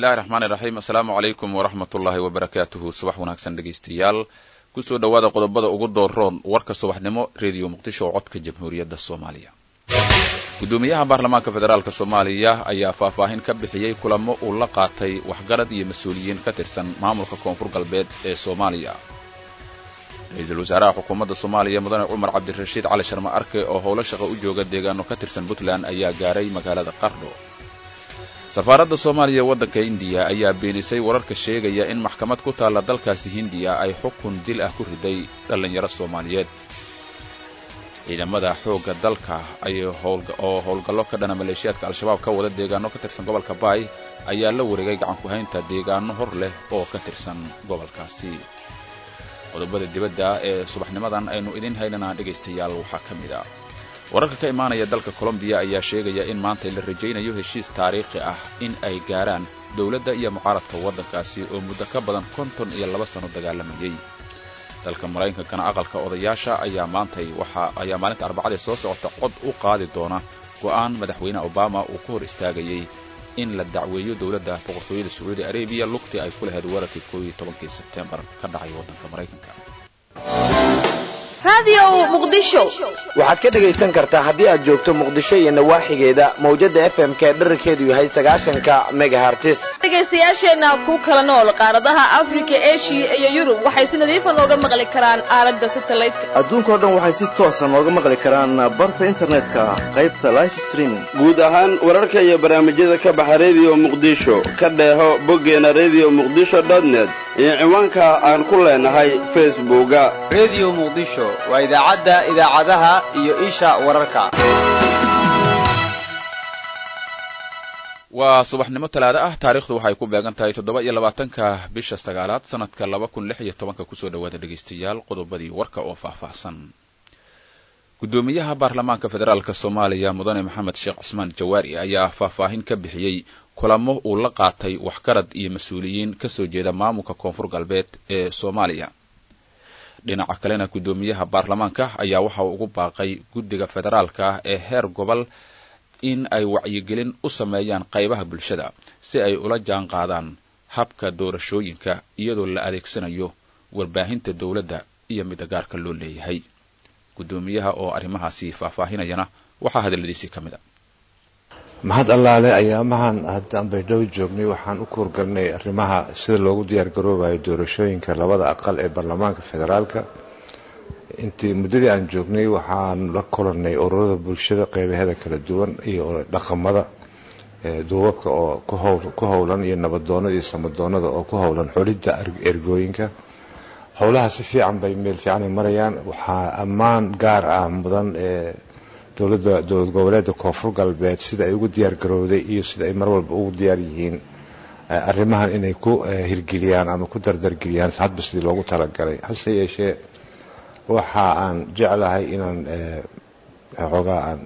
illahi raxmaan iraxiim assalaamu calaykum waraxmat ullaahi wabarakaatuhu subax wanaagsan dhegaystayaal kusoo dhowaada qodobada ugu dooroon warka subaxnimo rediyo muqdisho oo codka jamhuuriyadda soomaaliya guddoomiyaha baarlamaanka federaalk soomaaliya ayaa faahfaahin ka bixiyey kulamo uu la qaatay waxgarad iyo mas-uuliyiin ka tirsan maamulka koonfur galbeed ee soomaaliya ra-iisul wasaaraha xukuumadda soomaaliya mudane cumar cabdirashiid cali sharma arke oo howlo shaqo u jooga deegaano ka tirsan puntland ayaa gaaray magaalada qardho safaaradda soomaaliya waddanka indiya ayaa beenisay wararka sheegaya in maxkamad ku taalla dalkaasi hindiya ay xukun dil ah ku riday dhallinyaro soomaaliyeed ciidamada xoogga dalka oo howlgallo ka dhana maleeshiyaadka al-shabaab ka wada deegaano ka tirsan gobolka baay ayaa la wareegay gacanku-haynta deegaano hor leh oo ka tirsan gobolkaasi qodobada dibadda ee subaxnimadan aynu idiin haynanaa dhegaystayaal waxaa ka mid a wararka ka imaanaya dalka colombiya ayaa sheegaya in maanta la rajaynayo heshiis taariikhi ah in ay gaaraan dowladda iyo mucaaradka waddankaasi oo muddo ka badan konton iyo laba sano dagaalamayay dalka maraykankana aqalka odayaasha ayaa maantay waxa ayaa maalinta arbacadee soo socota cod u qaadi doona go'aan madaxweyne obama uu ku hor istaagayey in la dacweeyo dowladda boqortooyada sacuudi arabiya lugtii ay ku lahayd weerarkii koob iyo tobankii sebtembar ka dhacay waddanka maraykanka waxaad ka dhegaysan kartaa haddii aad joogto muqdisho iyo nawaaxigeeda mawjada f m k dherarkeedu yahay sagaashanka megahartis dhegaystayaasheenna ku kala nool qaaradaha afrika eshiya iyo yurub waxay si nadiifa nooga maqli karaan aalada satelliteka adduunkao dhan waxay si toosa nooga maqli karaan barta internetka qaybta life streaming guud ahaan wararka iyo barnaamijyada ka baxa rediyo muqdisho ka dheeho boggeena rediyo muqdisho dotnet iyo ciwaanka aan ku leenahay facebooka rediyo muqdisho waa idaacadda idaacadaha iyo isha wararka waa subaxnimo talaado ah taariikhdu waxay ku beegan tahay toddoba iyo labaatanka bisha sagaalaad sanadka laba kun lix iyo tobanka kusoo dhawaada dhegaystayaal qodobadii warka oo faahfaahsan guddoomiyaha baarlamaanka federaalk soomaaliya mudane maxamed sheekh cusmaan jawaari ayaa faahfaahin ka bixiyey kulamo uu la qaatay waxgarad iyo mas-uuliyiin kasoo jeeda maamulka koonfur galbeed ee soomaaliya dhinaca kalena guddoomiyaha baarlamaanka ayaa waxa uu ugu baaqay guddiga federaalka ee heer gobol in ay wacyigelin u sameeyaan qaybaha bulshada si ay ula jaan qaadaan habka doorashooyinka iyadoo la adeegsanayo warbaahinta dowladda iyo midda gaarka loo leeyahay guddoomiyaha oo arrimahaasi faahfaahinayana waxaa hadalladiisii ka mid a mahad allaale ayaamahan haddaan baydhabo joognay waxaan u kuurgalnay arrimaha sida loogu diyaargaroobayo doorashooyinka labada aqal ee baarlamaanka federaalka intii muddadii aan joognay waxaan la kulanay ururada bulshada qeybaheeda kala duwan iyo dhaqamada duubabka oo ku howlan iyo nabadoonada iyo samadoonada oo ku howlan xulidda ergooyinka howlaha si fiican bay meel fiicanay marayaan waxaa ammaan gaar ah mudan ee dowladda dowlad goboleedda koonfur galbeed sida ay ugu diyaar garowday iyo sida ay mar walba ugu diyaar yihiin arrimahan inay ku hirgeliyaan ama ku dardargeliyaan hadba sidii loogu talagalay hase yeeshee waxa aan jeclahay inaan xoogaa aan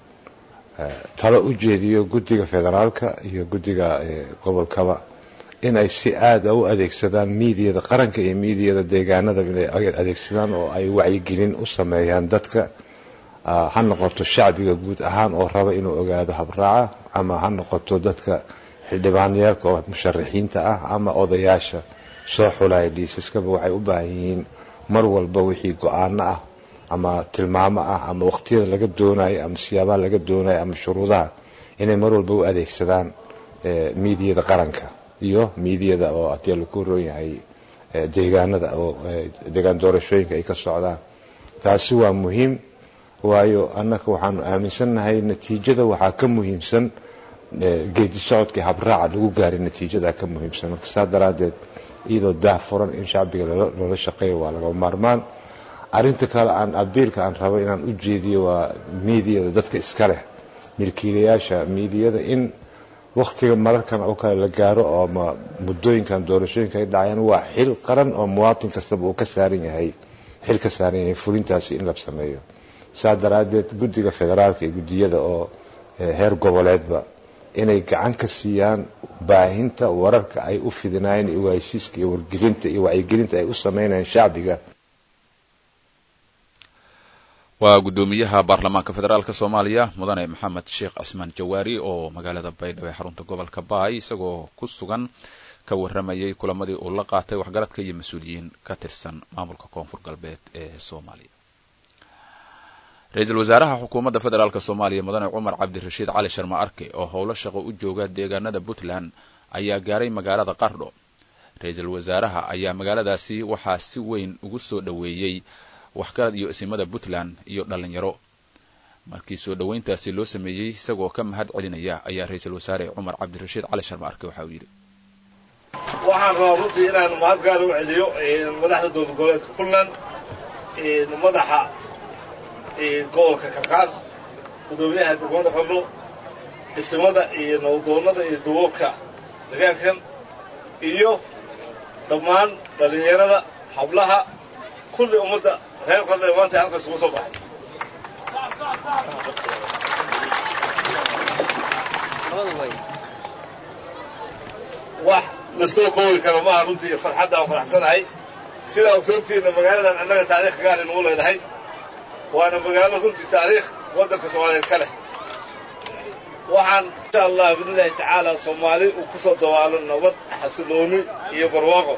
talo u jeediyo guddiga federaalka iyo guddiga gobolkaba in ay si aada u adeegsadaan miidiyada qaranka iyo miidiyada deegaanada inay adeegsadaan oo ay wacyigelin u sameeyaan dadka ha noqoto shacbiga guud ahaan oo raba inuu ogaado habraaca ama ha noqoto dadka xildhibaanayaalka oo musharaxiinta ah ama odayaasha soo xulaya liisaskaba waxay u baahan yihiin mar walba wixii go-aano ah ama tilmaamo ah ama waqtiyada laga doonayo ama siyaabaha laga doonayo ama shuruudaha inay mar walba u adeegsadaan miidiyada qaranka iyo miidiyada oo haddii laku roon yahay deegaanada oo deegaan doorashooyinka ay ka socdaan taasi waa muhiim waayo annaka waxaanu aaminsannahay natiijada waxaa ka muhiimsan geedi socodkii habraaca lagu gaaray natiijada ka muhiimsan marka saa daraaddeed iyadoo daah furan in shacbiga loola shaqeeyo waa laga maarmaan arinta kale aan abiilka aan rabo inaan u jeediyo waa miidiyada dadka iska leh milkiilayaasha miidiyada in waktiga mararkan oo kale la gaaro oo ama muddooyinkan doorashooyinka ay dhacayaan waa xil qaran oo muwaatin kastaba uu ka saaran yahay xil ka saaran yahay fulintaasi in la sameeyo saa daraaddeed guddiga federaalka iyo guddiyada oo heer goboleedba inay gacan ka siiyaan baahinta wararka ay u fidinayeen iyo waaysiiska iyo wargelinta iyo wacyigelinta ay u sameynayaan shacbiga waa guddoomiyaha baarlamaanka federaalk soomaaliya mudane maxamed sheekh cismaan jawaari oo magaalada baydhabo ee xarunta gobolka baay isagoo ku sugan ka warramayay kulamadii uu la qaatay waxgaradka iyo mas-uuliyiin ka tirsan maamulka koonfur galbeed ee soomaaliya ra-iisul wasaaraha xukuumadda federaalk soomaaliya mudane cumar cabdirashiid cali sharma arke oo howlo shaqo u jooga deegaanada puntland ayaa gaaray magaalada qardho ra-iisul wasaaraha ayaa magaaladaasi waxaa si weyn ugu soo dhoweeyey waxgarad iyo isimada puntland iyo dhalinyaro markii soo dhoweyntaasi loo sameeyey isagoo ka mahad celinaya ayaa ra-iisul wasaare cumar cabdirashiid cali sharma arke waxa uu yidhi waxaan rabaa runtii inaan mahad gaar u celiyo madaxda dowlad goboleedka puntland madaxa gobolka karkaar gudoomiyaha degmada qardho isimada iyo nabaddoonnada iyo duubabka degaankan iyo dhammaan dhallinyarada hablaha kulli ummadda reer qardho ee maanta halkaas ugu soo baxay wax la soo koobi karo maaha runtii farxadda aan faraxsanahay sidaa ogsoontiinna magaaladan annaga taariikh gaari nagu leedahay waana magaalo runtii taariikh waddanka soomaaliyeed ka leh waxaan insha allah biidnillahi tacaala soomaali uu ku soo dawaalo nabad xasilooni iyo barwaaqo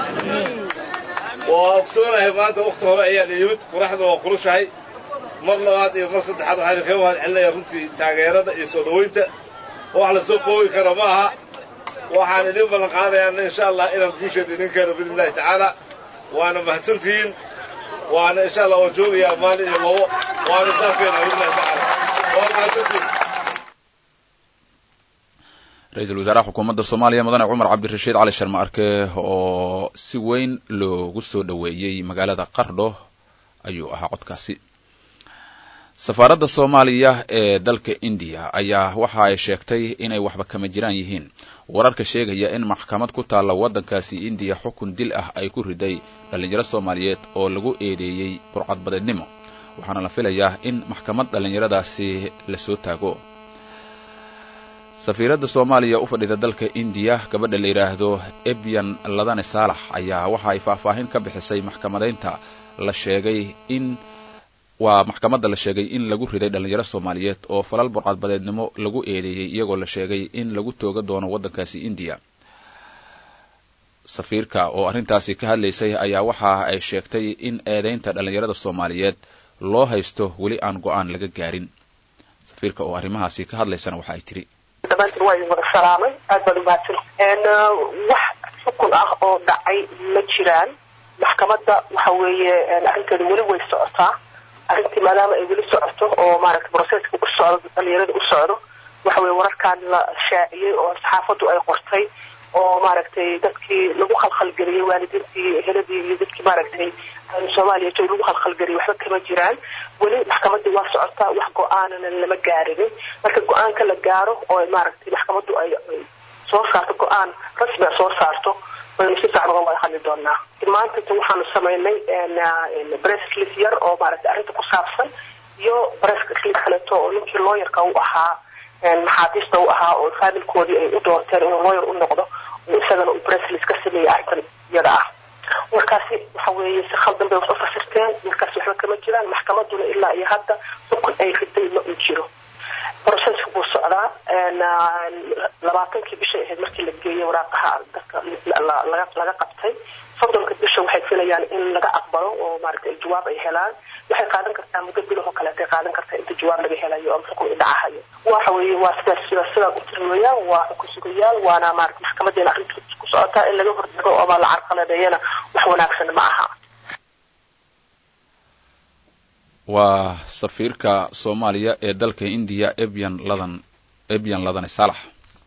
waa ogsoonahay maanta wakhti hore ayaan yimid quraxda waa qulushahay mar labaad iyo mar saddexaad waxaan kaga mahad celinaya runtii taageerada iyo soo dhowaynta wax la soo koobi karo ma aha waxaan idin ballan qaadayaana insha allah inaan guusheeda idin keeno biidnillahi tacaala waana mahadsantihiin waana insha allah waa joogayaa maalin iyo labo waana saafeena biidnillahi tacaala waa mahadsantihiin ra-iisul wasaaraha xukuumadda soomaaliya mudane cumar cabdirashiid cali sharma arke oo si weyn loogu soo dhoweeyey magaalada qardho ayuu ahaa codkaasi safaaradda soomaaliya ee dalka indiya ayaa waxa ay sheegtay inay waxba kama jiraan yihiin wararka sheegaya in maxkamad ku taalla waddankaasi indiya xukun dil ah ay ku riday dhallinyaro soomaaliyeed oo lagu eedeeyey burcadbadeednimo waxaana la filayaa in maxkamad dhallinyaradaasi lasoo taago safiiradda soomaaliya u fadhida dalka indiya gabadha la yidhaahdo ebyan ladane saalax ayaa waxa ay faahfaahin ka bixisay maxkamadaynta la sheegay in waa maxkamadda la sheegay in lagu riday dhallinyaro soomaaliyeed oo falal burcadbadeednimo lagu eedeeyey iyagoo la sheegay in lagu tooga doono waddankaasi indiya safiirka oo arrintaasi ka hadlaysay ayaa waxa ay sheegtay in eedeynta dhallinyarada soomaaliyeed loo haysto weli aan go-aan laga gaarin safiirka oo arrimahaasi ka hadlaysana waxa ay tidhi dhammaantiin waa idin wada salaamay aad baad umahadsan wax xukun ah oo dhacay ma jiraan maxkamadda waxa weeye arrinteeda weli way socotaa arrintii maadaama ay weli socoto oo maaragtay broseska u socdo dhalinyarada u socdo waxa weye wararkan la shaaciyey oo saxaafaddu ay qortay oo maaragtay dadkii lagu khalkhalgeliyey waalidiintii heladii iyo dadkii maaragtay soomaaliya joog lagu khalkhalgeliyey waxba kama jiraan weli maxkamadii waa socotaa wax go-aanana lama gaarinin marka go-aanka la gaaro oo maaragtay maxkamaddu ay soo saarto go-aan rasmi a soo saarto baynu si fiican uga wada hadli doonaa maanta waxaanu samaynay bresslis yar oo maaragtay arrinta ku saabsan iyo bresslis kaleeto oo ninkii looyarka u ahaa maxaabiista u ahaa oo faamilkoodii ay u doorteen inuu looyar u noqdo oo isagana uu bresslis ka sameeyey arrintan iyada ah markaasi waxa weeye si khaldan bay wax u fasirteen markaasi waxba kama jiraan maxkamaduna ilaa iyo hadda xukun ay riday ma uu jiro broseska buu socdaa labaatankii bishay ahayd markii la geeyey waraaqaha dadka laga qabtay soddonka bisha waxay filayaan in laga aqbalo oo maaragtay jawaab ay helaan waxay qaadan kartaa muddo bilahoo kaleetay qaadan kartaa inta jawaab laga helayo ama xukun i dhacahayo waxa weeye waa sidaas sidaas sidaa u tiri weeyaan waa xukun sugayaal waana maaragtay maxkamadeena arrinta ku socotaa in laga hortago ama la carqaladeeyana wax wanaagsan ma aha waa safiirka soomaaliya ee dalka indiya ebyan ladan ebyan ladane saalax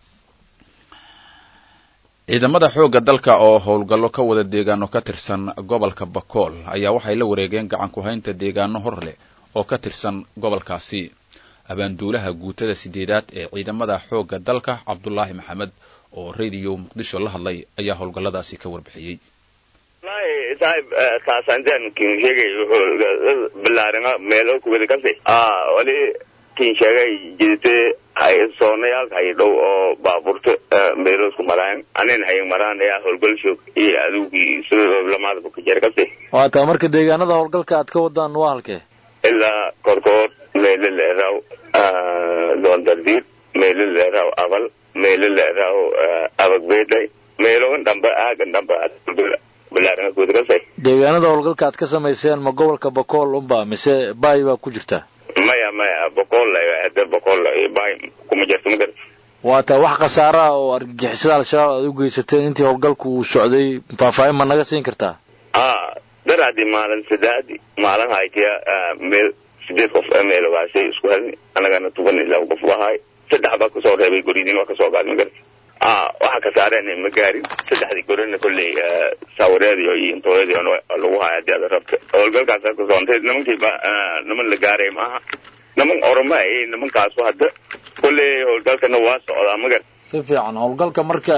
ciidamada xoogga dalka oo howlgallo ka wada deegaano ka tirsan gobolka bakool ayaa waxay la wareegeen gacan ku haynta deegaano hor leh oo ka tirsan gobolkaasi abaanduulaha guutada sideedaad ee ciidamada xoogga dalka cabdulaahi maxamed oo radio muqdisho la hadlay ayaa howlgalladaasi ka warbixiyey saaxib kaasanteen kin sheegay wuxuu bilaarima meelo kuwada kasi wali kin sheegay jidite hay soonayaalka hay dhow oo baaburta meeloosku maraayan anin hay maraan ayaa howlgal shoog iyo adugii sida lamaadaba ku jira kasi waa taa marka deegaanada howlgalka aad ka wadaan waa halkee ilaa korkood meelo leeraw doondardiir meelo leeraw abal meelo leeraw abagbeeday meelogan dhamba aagan dhamba balaaran kudrasay deegaanada howlgalka aad ka samayseen ma gobolka bakool unba mise baay baa ku jirta maya maya boqol hada boqol baay kuma jirto ma garta waa taa wax khasaara ah oo argagixisada al-shabaab aad u geysateen intii howlgalku uu socday faahfaahin ma naga siin kartaa a daraadi maalin sadaadi maalin haytiya meel sideed qof meelogaasay isku helni anagana tuban ilaa qof wahay saddex baa kasoo reebay goridin waa kasoo qaad ma garta a waxa ka saareen ma gaarin saddexdii gorina kolley saawareedi iyo intooyadii lagu haya hadii aad rabta howlgalkaasa kasoontay nimankiiba niman la gaaray maaha niman oroma ay nimankaasu hadda kolley howlgalkana waa socdaa magar si fiican howlgalka marka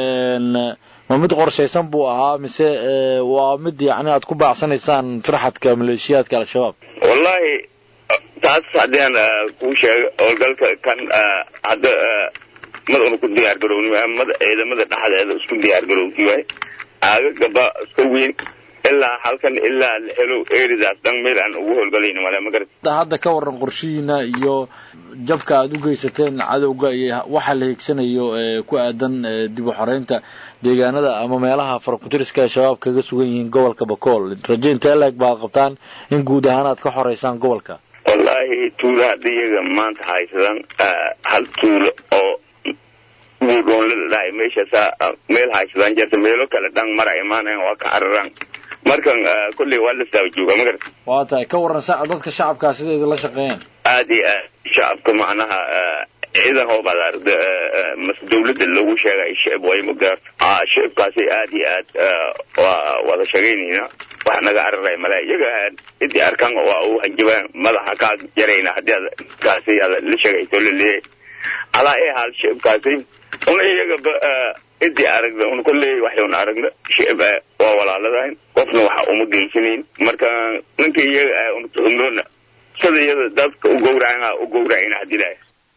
ma mid qorshaysan buu ahaa mise waa mid yacni aad ku baacsanaysaan firxadka maleeshiyaadka al-shabaab wallahi taas haddaan kuu sheego howlgalka kan hadda mad una ku diyaar garowni mad ciidamada dhexdeeda isku diyaar garowti waay aagagaba iska weyn ilaa halkan ilaa la helo eridaas dhan meel aan ugu howlgalayni male ma garata hadda ka waran qorshihiina iyo jabka aad u geysateen cadowga iyo waxa la hiigsanayo ku aadan dib u xoreynta deegaanada ama meelaha farakutiriska ee shabaab kaga sugan yihiin gobolka bakool raje intee leeg baad qabtaan in guud ahaan aad ka xoreysaan gobolka wallaahi tuulo hadda iyaga maanta haysadaan hal tuulo oo buudhoonlada dhahay meeshaasaa meel haysadaan jirta meelo kale dhan mara imaanayan waa ka cararaan markan kolley waa la saawa jooga ma garata waa tahay ka waran sa dadka shacabkaa sida idinla shaqeeyeen aad iyo aad shacabka macnaha ciidan hoobaad aragda mas dawladda lagu sheegay shicib way ma gaarto shicibkaasi aad iyo aad waa wada shaqaynayna wax naga cararay male iyaga cidii arkaan waa u hanjabaan madaxa kaa jarayna haddii aad kaasi aad la sheegayso laleeyahay alaa ee haal shicibkaasi una iyagaba cidii aragda un kolley waxayun aragna shicib waa walaaladahayn qofna waxa uma geysanayn marka ninka iyaga untuxumroona sida iyada dadka u gowracana u gowracayna hadilaya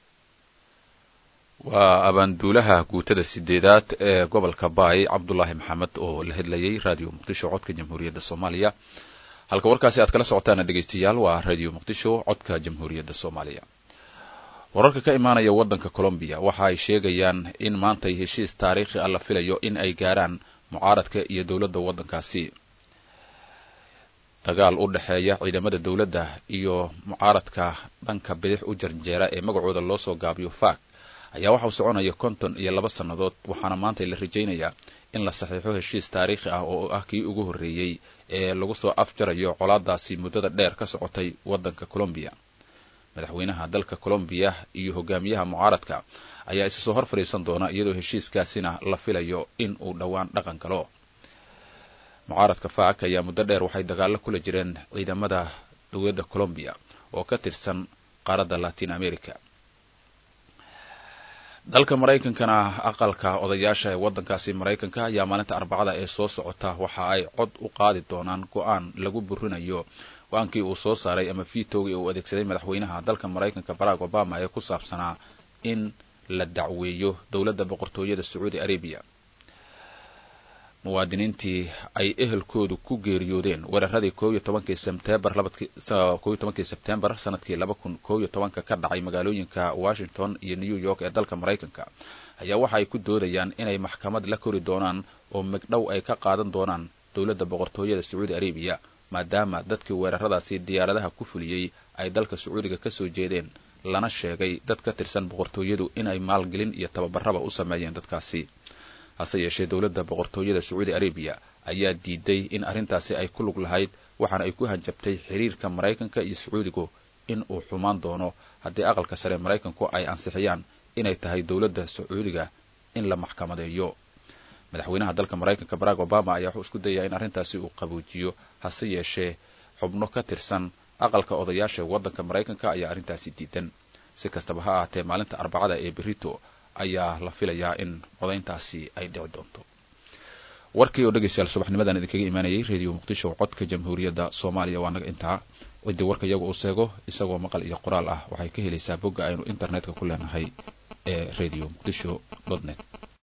waa abaanduulaha guutada sideedaad ee gobolka baay cabdulaahi maxamed oo la hadlayay radio muqdisho codka jamhuuriyadda soomaaliya halka warkaasi aad kala socotaana dhegaystayaal waa radio muqdisho codka jamhuuriyadda soomaaliya wararka ka imaanaya waddanka colombiya waxa ay sheegayaan in maantay heshiis taariikhi ah la filayo in ay gaaraan mucaaradka iyo dowladda waddankaasi dagaal u dhexeeya ciidamada dowladda iyo mucaaradka dhanka bidix u jarjeera ee magacooda loo soo gaabiyo faak ayaa waxa uu soconaya konton iyo laba sannadood waxaana maanta la rajaynayaa in la saxiixo heshiis taariikhi ah oo ah kii ugu horreeyey ee lagu soo afjarayo colaadaasi muddada dheer ka socotay waddanka colombiya madaxweynaha dalka colombiya iyo hogaamiyaha mucaaradka ayaa isa soo hor fadhiisan doona iyadoo heshiiskaasina la filayo in uu dhowaan dhaqan galo mucaaradka faak ayaa muddo dheer waxay dagaallo kula jireen ciidamada dowladda colombiya oo ka tirsan qaaradda latin america dalka maraykankana aqalka odayaasha ee waddankaasi maraykanka ayaa maalinta arbacada ee soo socota waxa ay cod u qaadi doonaan go-aan lagu burinayo go-aankii uu soo saaray ama vitogii uu adeegsaday madaxweynaha dalka maraykanka barack obama ee ku saabsanaa in la dacweeyo dowladda boqortooyada sacuudi arabiya muwaadiniintii ay ehelkoodu ku geeriyoodeen weeraradii koob iyo tobankii sebtembar koob iyo tobankii sebtembar sanadkii laba kun koob iyo tobanka ka dhacay magaalooyinka washington iyo new york ee dalka maraykanka ayaa waxa ay ku doodayaan inay maxkamad la kori doonaan oo megdhow ay ka qaadan doonaan dowladda boqortooyada sacuudi arabiya maadaama dadkii weeraradaasi diyaaradaha ku fuliyey ay dalka sacuudiga kasoo jeedeen lana sheegay dad ka tirsan boqortooyadu inay maalgelin iyo tababaraba u sameeyeen dadkaasi hase yeeshee dowladda boqortooyada sacuudi arabiya ayaa diiday in arrintaasi ay ku lug lahayd waxaana ay ku hanjabtay xiriirka maraykanka iyo sacuudigu in uu xumaan doono haddii aqalka sare maraykanku ay ansixiyaan inay tahay dowladda sacuudiga in la maxkamadeeyo madaxweynaha dalka maraykanka barack obama ayaa wuxuu isku dayaa in arrintaasi uu qabuujiyo hase yeeshee xubno ka tirsan aqalka odayaasha waddanka maraykanka ayaa arrintaasi diidan si kastaba ha ahaatee maalinta arbacada ee berito ayaa la filayaa in codayntaasi ay dhici doonto warkii oo dhegaystayaal subaxnimadan idinkaga imaanayay radio muqdisho codka jamhuuriyadda soomaaliya waa naga intaa ciddii warka iyaga uu seego isagoo maqal iyo qoraal ah waxay ka helaysaa bogga aynu internetka ku leenahay ee radio muqdisho net